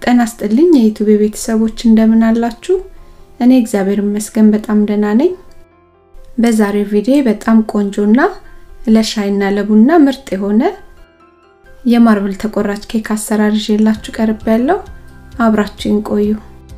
ጤና ይስጥልኝ የዩቲዩብ ቤተሰቦች እንደምን አላችሁ? እኔ እግዚአብሔር ይመስገን በጣም ደህና ነኝ። በዛሬው ቪዲዮ በጣም ቆንጆና ለሻይና ለቡና ምርጥ የሆነ የማርብል ተቆራጭ ኬክ አሰራር ይዤላችሁ ቀርብ ያለው አብራችሁን ቆዩ።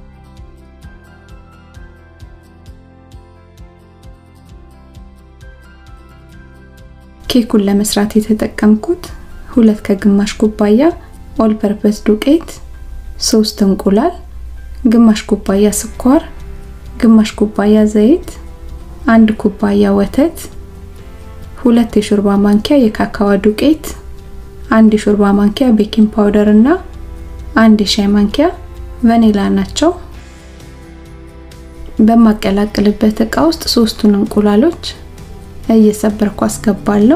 ኬኩን ለመስራት የተጠቀምኩት ሁለት ከግማሽ ኩባያ ኦል ፐርፐስ ዱቄት፣ ሶስት እንቁላል፣ ግማሽ ኩባያ ስኳር፣ ግማሽ ኩባያ ዘይት፣ አንድ ኩባያ ወተት፣ ሁለት የሾርባ ማንኪያ የካካዋ ዱቄት፣ አንድ የሾርባ ማንኪያ ቤኪንግ ፓውደር እና አንድ የሻይ ማንኪያ ቫኒላ ናቸው። በማቀላቅልበት እቃ ውስጥ ሶስቱን እንቁላሎች እየሰበርኩ አስገባለሁ።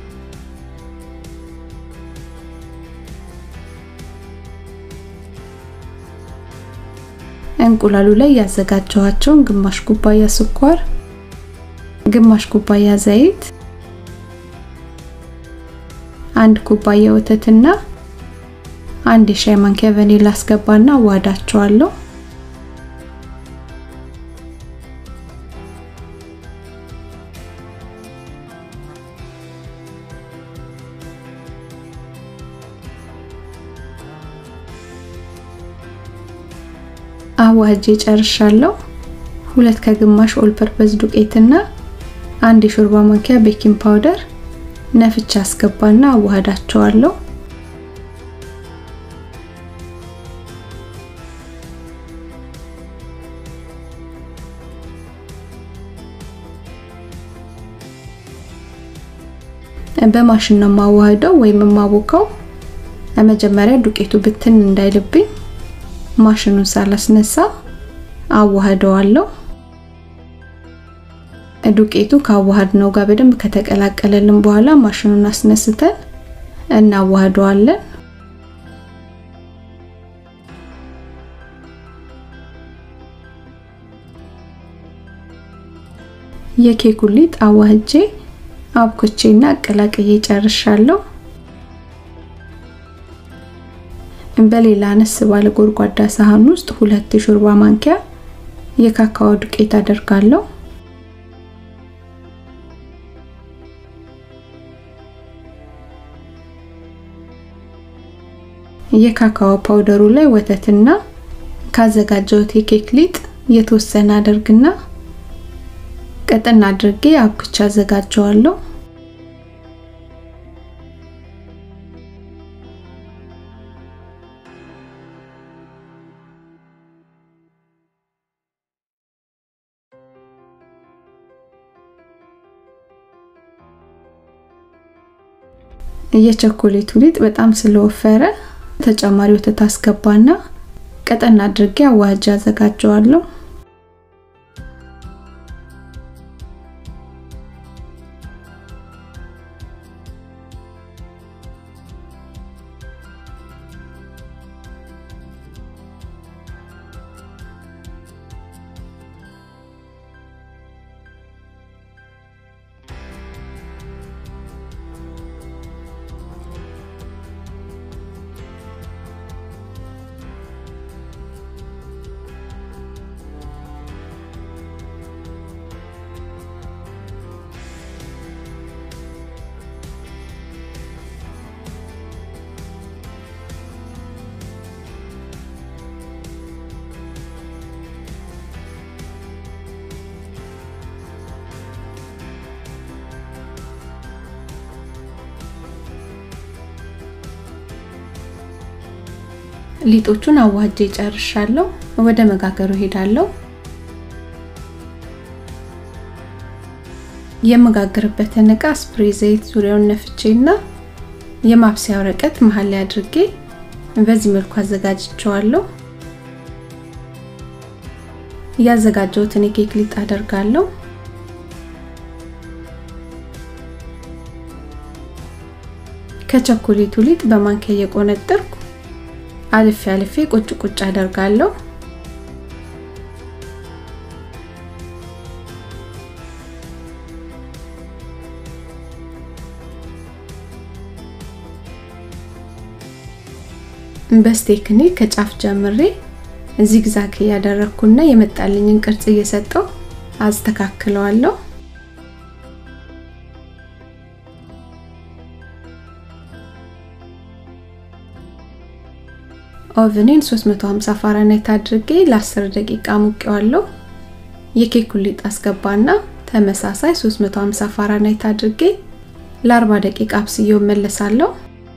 እንቁላሉ ላይ ያዘጋጀኋቸውን ግማሽ ኩባያ ስኳር፣ ግማሽ ኩባያ ዘይት፣ አንድ ኩባያ ወተትና አንድ የሻይ ማንኪያ ቫኒላ አስገባና አዋዳቸዋለሁ። አዋህጄ ጨርሻለሁ። ሁለት ከግማሽ ኦል ፐርፐስ ዱቄትና አንድ የሾርባ ማንኪያ ቤኪንግ ፓውደር ነፍቻ አስገባና አዋህዳቸዋለሁ። በማሽን ነው የማዋህደው ወይም የማቦካው። መጀመሪያ ዱቄቱ ብትን እንዳይልብኝ ማሽኑን ሳላስነሳ አዋህደዋለሁ። ዱቄቱ ካዋሃድ ነው ጋር በደንብ ከተቀላቀለልን በኋላ ማሽኑን አስነስተን እናዋህደዋለን። የኬኩ ሊጥ አዋህጄ አብኩቼና አቀላቅዬ ጨርሻለሁ። በሌላ አነስ ባለ ጎድጓዳ ሳህን ውስጥ ሁለት የሾርባ ማንኪያ የካካኦ ዱቄት አደርጋለሁ። የካካኦ ፓውደሩ ላይ ወተትና ካዘጋጀሁት የኬክ ሊጥ የተወሰነ አደርግና ቀጠን አድርጌ አብኩቻ አዘጋጀዋለሁ። የቸኮሌቱ ሊጥ በጣም ስለወፈረ ተጨማሪ ወተት አስገባና ቀጠን አድርጌ አዋህጄ አዘጋጀዋለሁ። ሊጦቹን አዋህጄ ጨርሻለሁ። ወደ መጋገሩ ሄዳለሁ። የመጋገርበትን እቃ ስፕሬ ዘይት ዙሪያውን ነፍቼና የማብሰያ ወረቀት መሀል ላይ አድርጌ በዚህ መልኩ አዘጋጅቸዋለሁ። ያዘጋጀሁትን የኬክ ሊጥ አደርጋለሁ። ከቸኮሌቱ ሊጥ በማንኪያ እየቆነጠርኩ አልፌ አልፌ ቁጭ ቁጭ አደርጋለሁ። በስቴክኔ ከጫፍ ጀምሬ ዚግዛግ እያደረኩና የመጣልኝን ቅርጽ እየሰጠው አስተካክለዋለሁ። ኦቨኔን 350 ፋራናይት አድርጌ ለ10 ደቂቃ ሙቄዋለሁ። የኬኩን ሊጥ አስገባና ተመሳሳይ 350 ፋራናይት አድርጌ ለ40 ደቂቃ አብስዬው መለሳለሁ።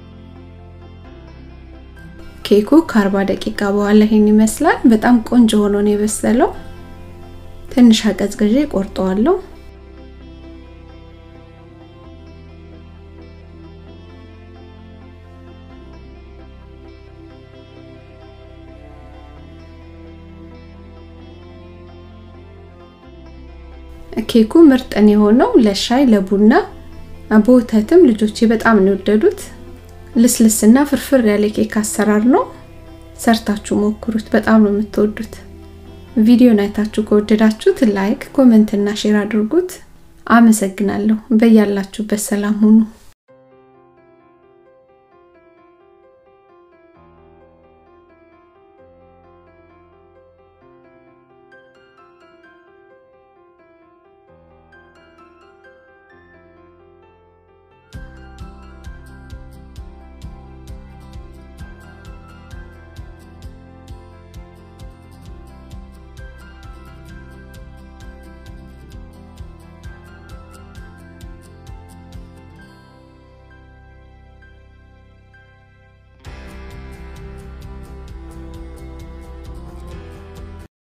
ኬኩ ከ40 ደቂቃ በኋላ ይሄን ይመስላል። በጣም ቆንጆ ሆኖ ነው የበሰለው። ትንሽ አቀዝቅዤ ቆርጠዋለሁ። ኬኩ ምርጥን የሆነው ለሻይ ለቡና በወተትም ልጆቼ በጣም ነው የወደዱት። ልስልስና ፍርፍር ያለ ኬክ አሰራር ነው። ሰርታችሁ ሞክሩት፣ በጣም ነው የምትወዱት። ቪዲዮን አይታችሁ ከወደዳችሁት ላይክ፣ ኮሜንት እና ሼር አድርጉት። አመሰግናለሁ። በያላችሁበት ሰላም ሁኑ።